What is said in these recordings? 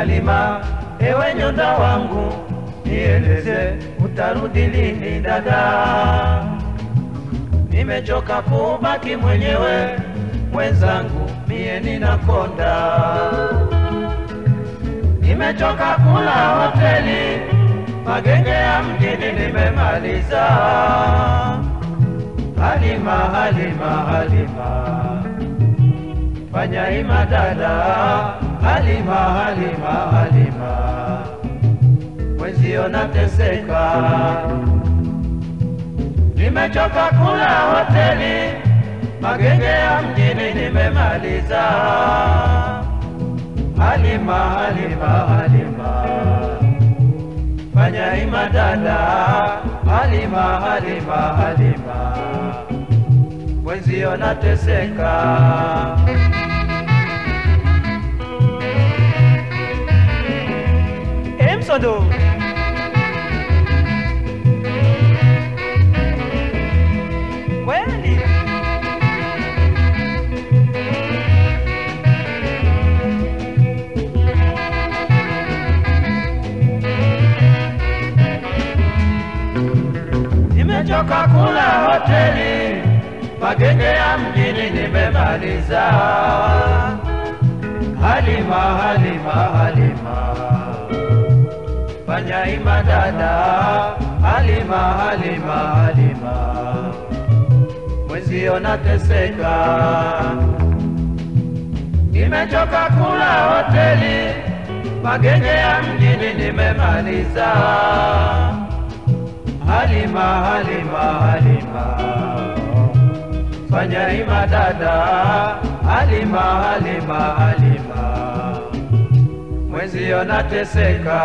Halima, ewe nyonda wangu, nieleze utarudi lini dada? Nimechoka kubaki mwenyewe mwenzangu, mie ninakonda. Nimechoka kula hoteli, magenge ya mjini nimemaliza. Halima, Halima, Halima, fanya ima dada. Halima, Halima, Halima, mwenzio nateseka. Nimechoka kula hoteli, magenge ya mjini nimemaliza. Halima, Halima, Halima, fanya ima dada. Halima, Halima, Halima, mwenzio nateseka. Emsondo. Kweli. Nimechoka kula hoteli, magenge ya mjini nimemaliza. Halima, Halima, Halima, fanya ima dada. Halima, Halima, Halima, mwenzio nateseka. Nimechoka kula hoteli, magenge ya mjini nimemaliza. Halima, Halima, Halima, fanya ima dada. Halima, Halima, Halima, mwenzio nateseka.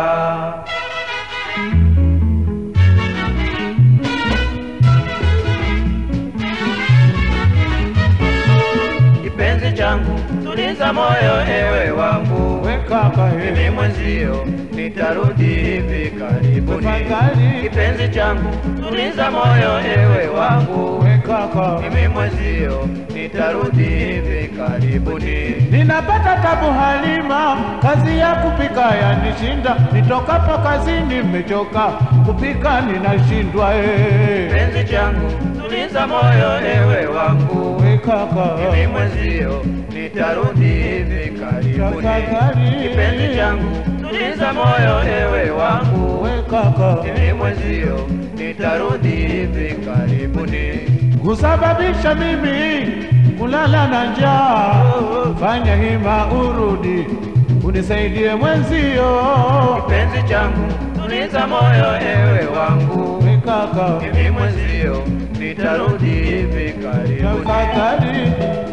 Kipenzi changu, tuliza moyo ewe wangu, We kaka mimi he, mwenzio nitarudi hivi karibuni. Tafadhali. Kipenzi changu, tuliza moyo ewe wangu, we kaka, mimi mwenzio nitarudi hivi karibuni. ninapata tabu Halima, kazi ya kupika yanishinda, nitokapo kazini nimechoka, kupika ninashindwa eh. Kipenzi changu, tuliza moyo ewe wangu, We kaka, mimi mwenzio nitarudi hivi karibuni. Tafadhali. Kipenzi changu, tuliza moyo ewe wangu, we kaka, mimi mwenzio nitarudi hivi karibuni. kusababisha mimi kulala na njaa, fanya hima urudi unisaidie mwenzio. Kipenzi changu, tuliza moyo ewe wangu, We kaka, mimi mwenzio nitarudi hivi karibuni. tafadhali